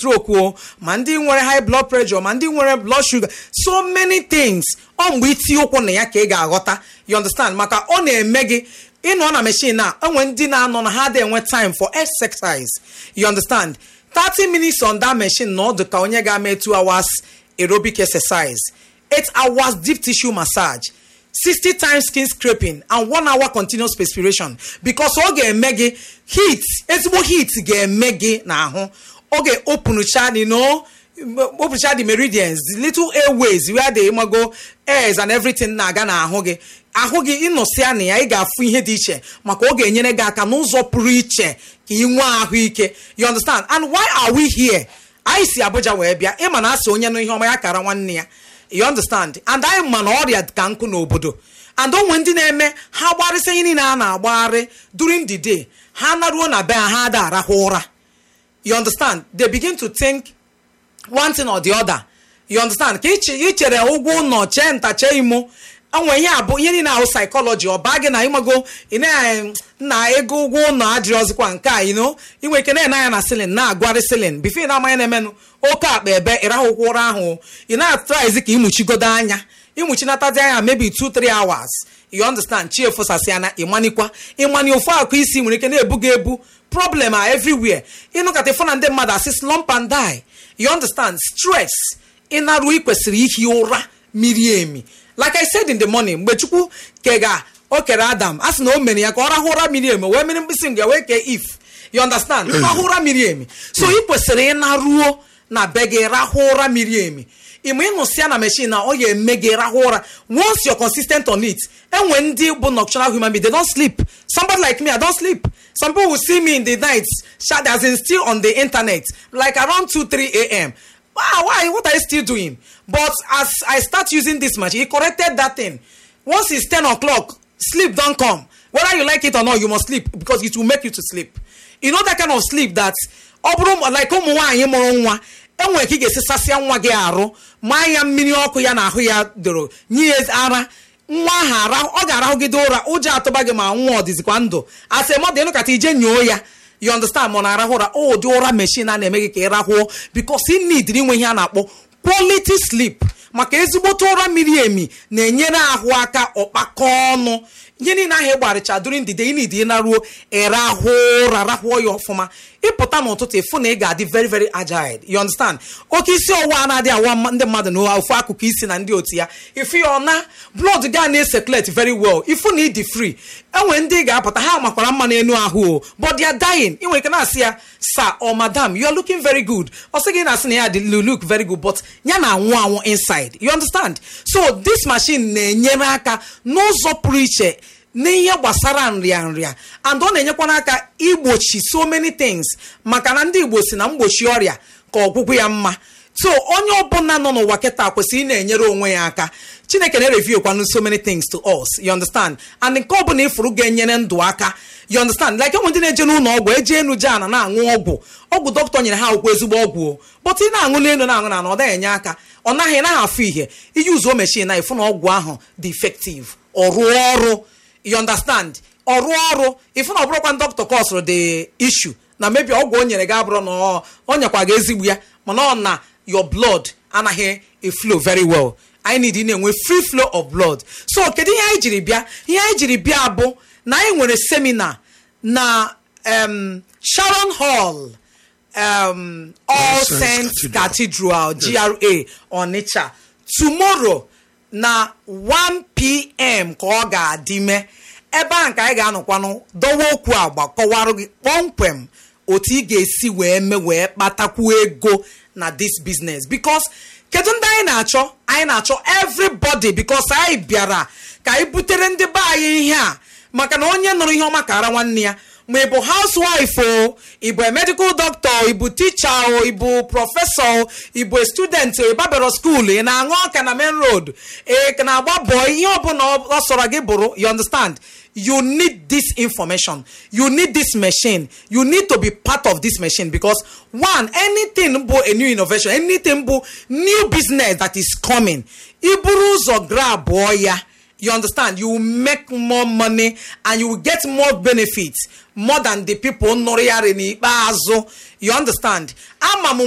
stroke o ma ndị nwere high blood pressure ma ndị nwere blood sugar so many things ọ mgbe itinye ụkwụ na ya ka ị ga-aghọta you understand maka ọ na-eme gị ịnọ na machine a enwe ndị na-anọ na ha dị enwe time for exercise you understand 30 minutes on that machine na ọ dị ka onye ga-eme 2 hours aerobic exercise 8 hours deep tissue massage 60 times skin scraping and 1 hour continuous perspiration because ọ ga-eme gị heat ezigbo heat ga-eme gị n'ahụ ọ ga-openucha you know openucha the meridians the little airways where the imago airs and everything na-aga n'ahụ gị ahụ gị ịnọsịa na ya ị ga-afụ ihe dị iche maka ọ ga-enyere gị aka n'ụzọ pụrụ iche ka ị nwee ahụike you understand and why are we here anyị si Abuja wee bịa ịma na asị onye nụ ihe ọma ya kara nwanne ya you understand and anyị ma na ọrịa ka nkụ n'obodo and onwe ndị na-eme ha gbarịsị ihe niile a na-agbagharị during the day ha naruo na be ha ha ada arahụ ụra you understand they begin to think one thing or the other you understand ka i chere ụgwọ ụlọ chee nta chee imo enwe ihe abụ ihe niile ahụ psychology ọ baa gị na ịmago na ego ụgwọ ụlọ adịrọzikwa nke a ino inwe ike na-ene anya na silin na-agwarị silin bifo na amanya na-emenụ oke akpa ebe ịrahụkwa ụra ahụ ị na-atraizi ka ịmụchigodo anya ịmụchinatazi anya maybe 2-3 hours you understand chi efosasị ana ịmanikwa ịmani ofu akụ isi nwere ike na-ebuga ebu problem a everywhere ịnụkata ịfụ na ndị mmadụ asị slump and die you understand stress ịnarụ ikwesịrị ihi ụra miri emi like i said in the morning mgbe chukwu kega o kere adam a sị na o mere ya ka ọ rahụ ụra miri emi wee mere mkpịsị nga wee kee if you understand rahụ ụra miri emi so ị kwesịrị ịnaruo na be gị rahụ ụra miri emi ịma ịnụsịa na machine na ọ ga-eme gị rahụ ụra once you're consistent on it enwe ndị bụ nocturnal human being they don't sleep somebody like me i don't sleep some people will see me in the night as in still on the internet like around 2 3 a.m wow why what are you still doing but as i start using this machine he corrected that thing once it's 10 o'clock sleep don come whether you like it or not you must sleep because it will make you to sleep you know that kind of sleep that ọ bụrụ like ụmụ nwaanyị mụrụ nwa enwere ka ị ga-esisasịa nwa gị arụ maa ya mmiri ọkụ ya na ahụ ya doro nye ya ara nwa ahụ ọ ga-arahụgide ụra ụjọ atụba gị ma nwa ọ dịzikwa ndụ asị mmadụ ịnụkata ije nyoo ya you understand ma ọ na-arahụ ụra ụdị ụra mechin a na-eme gị ka ị rahụọ bikos ị nidiri inwe ihe a na-akpọ quality sleep maka ezigbote ụra miri emi na-enyere ahụ aka ọkpakọ ọnụ ihe niile ahụ ịgbarịcha during the day ị nidi ịnaruo ịrahụ ụra rahụọ ya ọfụma ịpụta n'ụtụtụ ịfụ na ị ga-adị very very agile you understand oke isi ọwụwa na-adị awa ndị mmadụ n'ofu akụkụ isi na ndị otu ya ifu ya ọna blood ga na-eseclate very well ifu na ịdị free enwe ndị ga-apụta ha makwara mma n'elu ahụ o but they are dying ị nwere ike na-asị ya sir or madam you are looking very good ọ sị gị na-asị na ya dị look very good but ya na anwụ anwụ inside you understand so this machine na-enyere aka n'ụzọ pụrụ iche n'ihe gbasara nrịa nrịa and ọ na-enyekwana aka igbochi so many things maka na ndị igbo si na mgbochi ọrịa ka ọgwụgwụ ya mma so onye ọbụla nọ n'ụwa kịta kwesịrị ị na-enyere onwe ya aka chineke na-reviewkwanụ so many things to us you understand and nke ọbụla ifuru ga-enyere ndụ aka you understand like enwe ndị na-eje n'ụlọ ọgwụ eje enu je ana na-aṅụ ọgwụ ọgwụ dọkịta nyere ha akwụkwọ ezigbo ọgwụ o but ị na-aṅụ n'elu na-aṅụ na ọ naghị enye aka ọ naghị naghị afụ ihe iji uzuo mechin na ịfụ na ọgwụ ahụ dị effective ọ rụọ ọrụ you understand ọrụ ọrụ ifu na ọ bụrụkwa dọkịta kọsụrụ the issue na mebi ọgwụ o nyere gị abụrụ na ọ nyekwa gị ezigbo ya mana ọ na your blood anaghị eflow very well anyị need ị na-enwe free flow of blood so kedu ihe anyị jiri bịa ihe anyị jiri bịa bụ na anyị nwere semina na um, sharon hall um, all saints cathedral gra onitsha tomorrow na 1pm ka ọ ga-adị mee ebe a nke anyị ga-anọkwanụ dọwa okwu agba kọwarụ gị kpọmkwem otu ị ga-esi wee mee wee kpatakwu ego na this business because kedu ndị anyị na-achọ anyị na-achọ everybody because anyị bịara ka anyị butere ndị be anyị ihe a maka na onye nụrụ ihe ọma kara nwanne ya ma ị bụ housewife o ị bụ medical doctor ị bụ teacher o ị bụ prọfesọ o ị bụ student o ị babero school ị na-aṅụ ọka na main road ị na-agba bọọ ihe ọbụla ọ sọrọ gị bụrụ you understand you need this information you need this machine you need to be part of this machine because one anything bụ a new innovation anything bụ new business that is coming iburu ụzọ grab ya you understand you will make more money and you will get more benefits more than the people nụrụ ya n'ikpeazụ you understand ama m